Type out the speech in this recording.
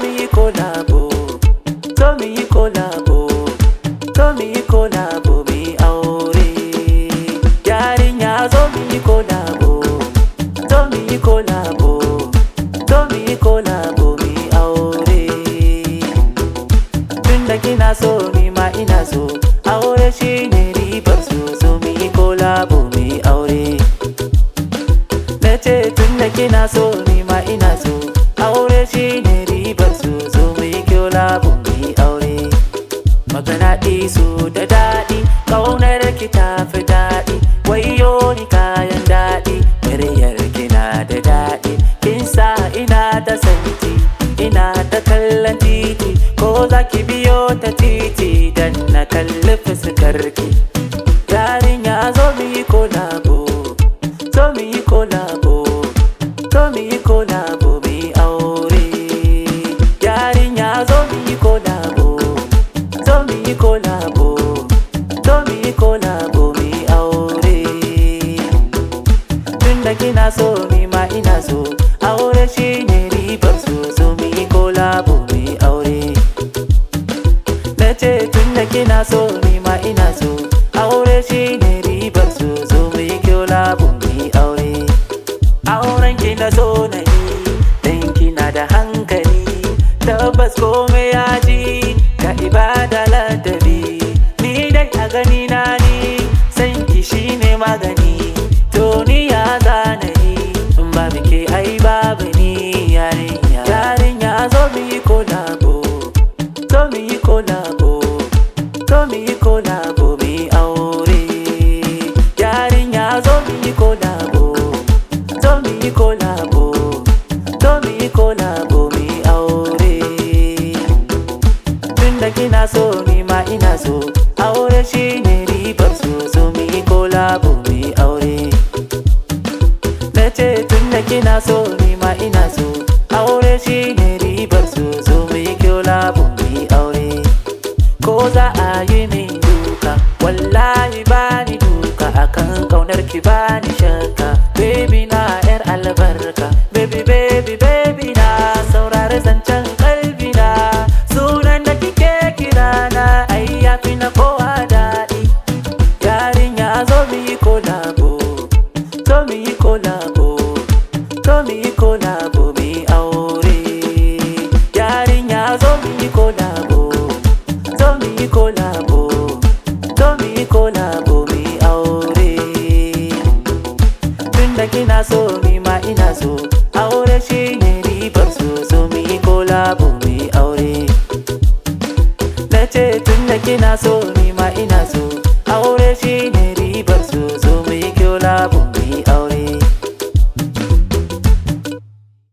mu yi kolabo zo mu yi kolabo zo mu yi kolabo mu yi aure yarinya zo mu yi kolabo zo mu yi kolabo zo mu yi kolabo mu yi aure tunda kina so ni ma ina so aure shine ribar so zo mu yi kolabo mu yi aure na ce tunda kina so ni ma ina so aure shine ribar so zo mu yi kolabo mu yi aure magana su da daɗi ƙaunar ki ta fi daɗi wayo ni kayan daɗi muryar kina da daɗi kin sa ina ta santi ina ta kallon titi ko za ki biyo ta titi dan na kalli fuskar ki yarinya zo mu yi kolabo zo mu yi kolabo zo mu yi kolabo mu yi aure yarinya zo mu yi kolabo zo mu yi kolabo zo mu yi kolabo mu yi aure tunda kina so ni ma ina so aure shine ribar so zo mu yi kolabo mu yi aure na ce tunda kina so ni ma ina so aure shine ribar so zo mu yi kolabo mu yi aure auren ki na so na yi dan kina da hankali tabbas komai ya ji ka ibada ladabi ni dai a gani na ni san ki shine magani to ni ya zana yi in ba ke ai babu ni yarinya yarinya zo mu yi kolabo zo mu yi kolabo zo mu yi kolabo mu yi aure yarinya zo mu yi kolabo zo mu yi kolabo zo mu yi kolabo mu yi aure tunda kina so ni ma ina so aure shine ribar so zo mu yi kolabo mu yi aure na ce tunda kina so ni ma ina so aure shine ribar so zo mu yi kolabo mu yi aure ko za a yi min duka wallahi bani duka akan kaunar ki bani shakka baby na yar albarka baby baby baby na saurari zancen kalbi na sunan da kike kira na ai yafi na kowa daɗi yarinya zo mu yi kolabo zo mu yi kolabo zo mu yi kolabo mu yi aure yarinya zo mu yi kolabo zo mu yi kolabo zo mu yi kolabo mu yi aure tunda kina so ni ma ina so aure shine ribar so zo mu yi kolabo mu yi aure na ce tunda kina so ni ma ina so aure shine